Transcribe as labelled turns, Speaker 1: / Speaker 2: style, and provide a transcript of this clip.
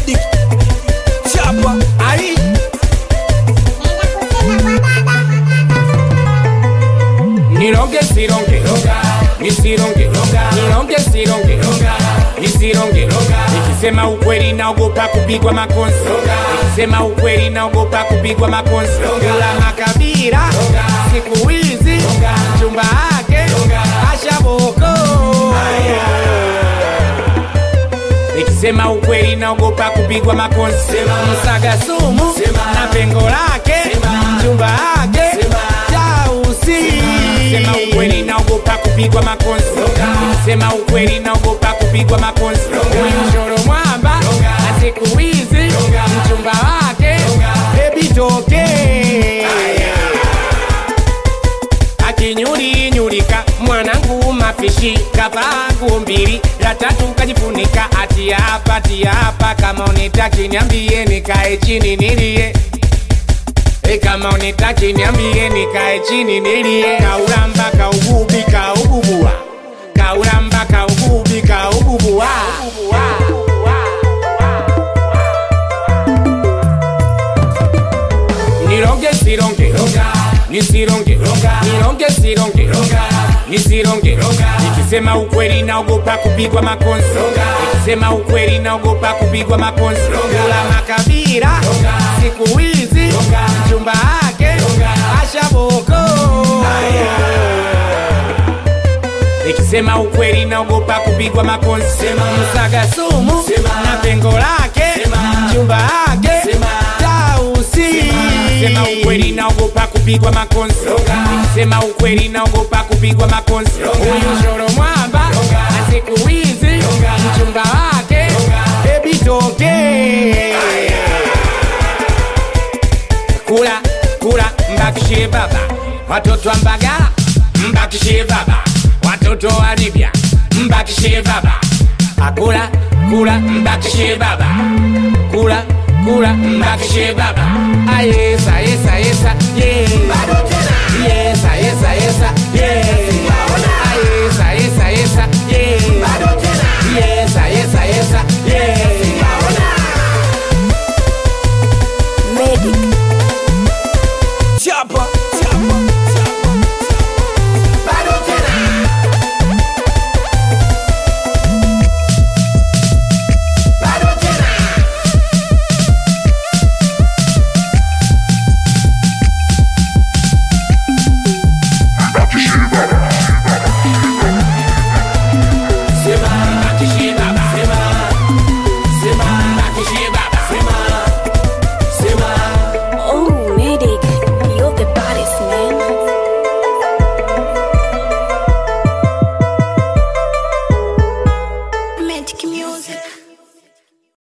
Speaker 1: Idi chapa ai
Speaker 2: Nironge sironge nisironge nironge sironge nisironge nikisema ukweli naogopa kupigwa makonzi nikisema ukweli naogopa kupigwa makonzi kula makabila siku hizi mchumba wake ashaboko nikisema ukweli naogopa kupigwa makonzi msaga sumu na pengo lake mchumba wake chausi sema ukweli naogopa kupigwa makonzi nikisema ukweli naogopa kupigwa makonzi huyu shoro mwamba na siku hizi mchumba wake bebi toke akinyulinyulika mwanangu mafishi kavangu mbili la tatu kajifunika ati hapa ati hapa kama unitaki niambie nikae chini nilie E kama unitaki niambie nikae chini nilie kauramba kaugubi kaububua kauramba kaugubi kaububua nironge sironge nisironge nironge sironge nisironge nikisema ukweli naogopa kupigwa makonzi nikisema ukweli naogopa kupigwa makonzi kula makabila siku hizi mchumba wake ashaboko nikisema ukweli naogopa kupigwa makonzi msaga sumu na pengo lake mchumba wake tausi sema ukweli naogopa kupigwa makonzi nikisema ukweli naogopa kupigwa makonzi huyu shoro mwamba na siku hizi mchumba wake bebi toke kula kula mbakishie baba watoto wa mbagala mbakishie baba watoto wa libya mbakishie baba akula kula mbakishie baba kula kula mbakishie baba ayesa yesa yesa yeah. yesa yesa yesa